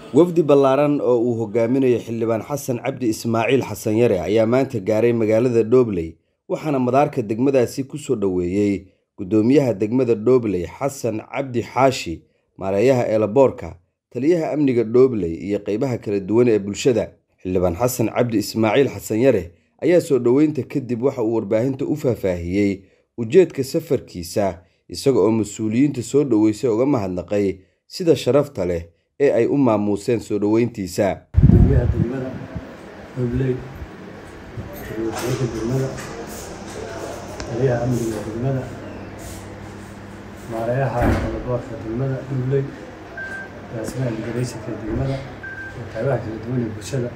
wafdi ballaaran oo uu hogaaminayo xildhibaan xasan cabdi ismaaciil xasan yare ayaa maanta gaaray magaalada dhobley waxaana madaarka degmadaasi ku soo dhoweeyey guddoomiyaha degmada dhobley xasan cabdi xaashi maareeyaha eelaboorka taliyaha amniga dhobley iyo qeybaha kala duwan ee bulshada xildhibaan xasan cabdi ismaaciil xasan yare ayaa soo dhoweynta kadib waxa uu warbaahinta u faahfaahiyey ujeedka safarkiisa isaga oo mas-uuliyiinta soo dhoweysay uga mahadnaqay sida sharafta leh ee ay u maamuuseen soo dhoweyntiisa gudoomiyaha degmada dhobley taliyaha degmada taliyaha amniga degmada maareeyaha eelaboorka degmada dhobley agaasimaha imigarayshinka degmada iyo qaybaha kala duwan ee bulshada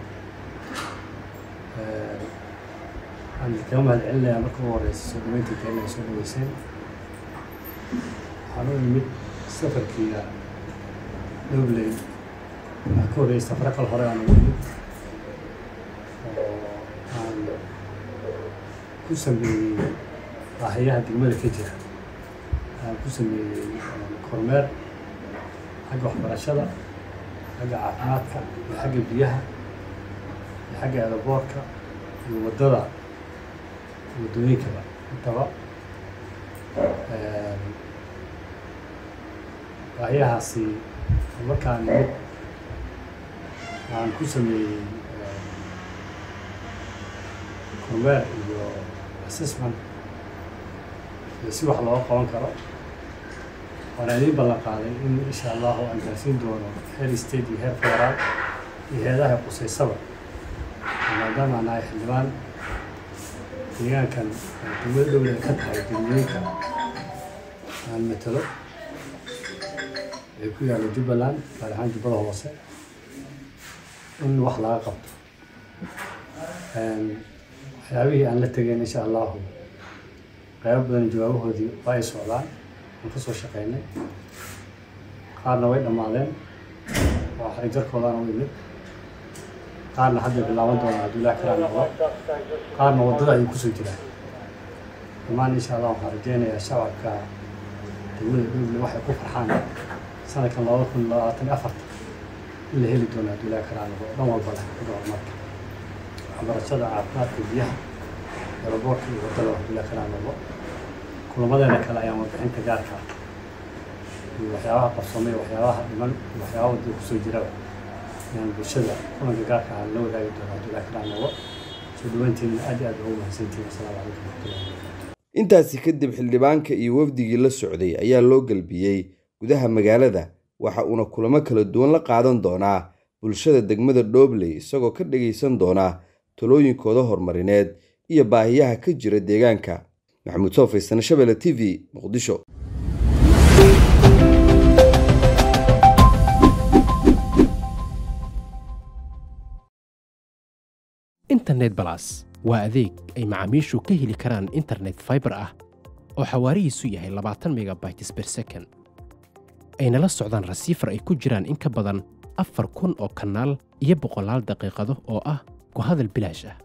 waxaan kaga mahad celinayaa marka ugu horeysa soo dhaweyntii keenna ay soo dhaweyseen waxaan u imid safarkiiga dhobley waxaa ka horreeyay safaro kale hore aan ugu imid oo aan ku sameeyey baahiyaha degmada ka jira aan ku sameeyey kormeer xagga waxbarashada xagga caafimaadka iyo xagga biyaha iyo xagga eelaboorka iyo waddada waddooyinkaba intaba baahiyahaasi markaan imid aan ku sameeyey kormeer iyo assessment iyo si wax looga qaban karo waana idiin ballan qaaday in insha allahu aan gaarsiin doono heer state iyo heer federaal iyo heedaha quseysaba maadaama aan nahay xildhibaan deegaankan degmada dhowle ka tahay degmooyinka aan matalo ee ku yaalla jubbaland gaar ahaan jubbada hoose in wax laga qabto waxyaabihii aan la tegeyn insha allahu qaybo badan jawaabahoodii waa ay socdaan aan ka soo shaqeynay qaarna way dhammaadeen waa xarijarkoodaan u imid qaarna hadda bilaaban doonaa hadduu ilaah kalaa noqdo qaarna waddada ayay kusoo jiraan dhammaan insha allah waxaan rajeynayaa shacabka degmada dhoble waxay ku farxaan sanadkan labada kun labaatan iyo afarta in la heli doono hadduu ilaah kalaa noqdo dhan walba leh xagga horumarka waxbarashada caafimaadka biyaha eelaboorka iyo waddada hadduu ilaah kalaa noqdo kulamadeena kale ayaan warbixinta gaarka iyo waxyaabaha qabsoomay waxyaabaha dhiman iyo waxyaabaha waddada kusoo jiraba ayaan bulshada kulanka gaarka ah la wadaagi doono hadduu ilaah kalaa noqdo soo dhaweyntiina aad iyo aad ugu mahadsantihin asalaamu calaykum waraxmatullahi wabarakatu intaasi kadib xildhibaanka iyo wafdigii la socday ayaa loo gelbiyey gudaha magaalada waxa uuna kulamo kala duwan la qaadan doonaa bulshada degmada dhobley isagoo ka dhagaysan doona talooyinkooda horumarineed iyo baahiyaha ka jira deegaanka maxamuud soofaysan shabelle t v muqdisho internet balas waa adeeg ay macaamiishu ka heli karaan internet faibar ah oo xawaarihiisu yahay labaatan megabytes ber second ayna la socdaan rasiifar ay ku jiraan in ka badan afar kun oo kanaal iyo boqolaal daqiiqado oo ah ku hadal bilaash ah